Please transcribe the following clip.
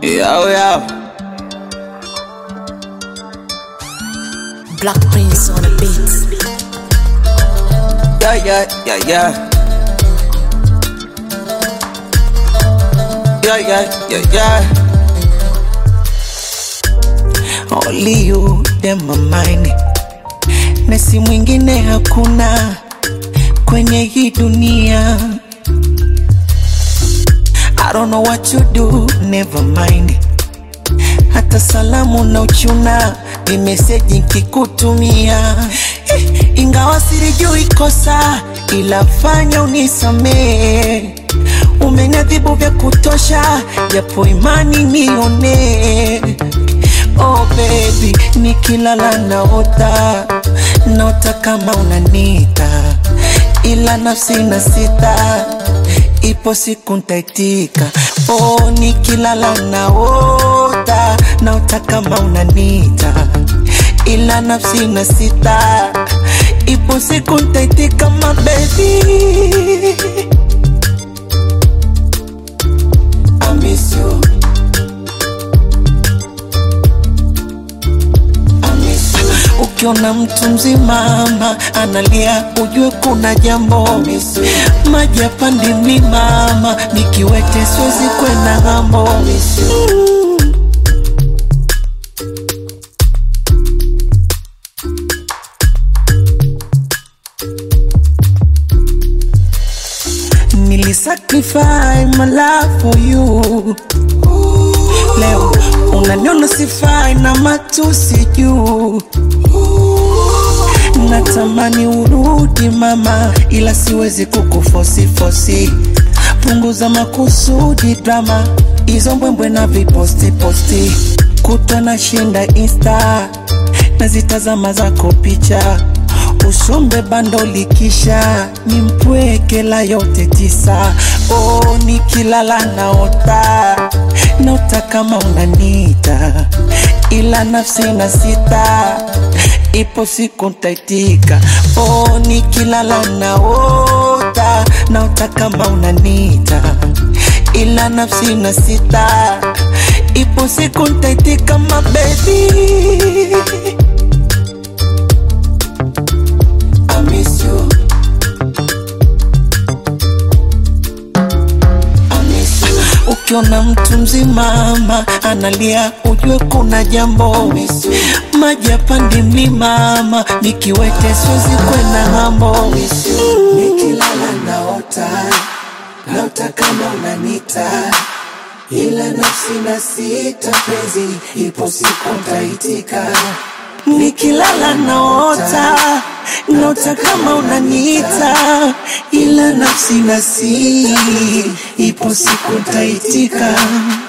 Yo, yo. Black Prince on the beat. Yeah, yeah, yeah, yeah. Yeah, yeah, yeah, yeah. Only you, them my mind. Na si mwingine hakuna kwenye hii dunia. I don't know what you do, never mind. Hata salamu na uchuna ni meseji nkikutumia, Eh, ingawa silijui kosa, ila fanya unisamee. Umeniadhibu vya kutosha, japo imani nione. Oh baby, nikilala naota, naota kama unanita, ila nafsi na sita ipo siku ntaitika. Oh, nikilala naota, naota kama unanita, ila nafsi na sita, ipo siku ntaitika, my baby. I miss you. I miss you. Ukiona mtu mzima ama analia, ujue kuna jambo. Maji yapandi mlima ama nikiwete siwezi kwenda ng'ambo. Mm. Nilisacrifice my life for you. Leo unaniona sifai na matusi juu. Natamani urudi mama, ila siwezi kukufosi fosi. Punguza makusudi drama, hizo mbwembwe na viposti posti. Kutwa na shinda insta, nazitazama zako picha usombe bando likisha nimpwekela yote tisa. Oh, nikilala naota naota kama unanita, ila nafsi na sita ipo siku ntaitika. Oh, nikilala naota naota kama unanita, ila nafsi na sita ipo siku ntaitika, my baby. I miss you. I miss you. Ukiona mtu mzima ama analia, ujue kuna jambo. Maji yapandi mlima ama nikiwete siwezi kwenda ng'ambo. Nikilala naota, naota kama unanita, ila nafsi na sita penzi, ipo siku ntaitika. Nikilala naota naota kama unaniita, ila nafsi na si ipo siku ntaitika.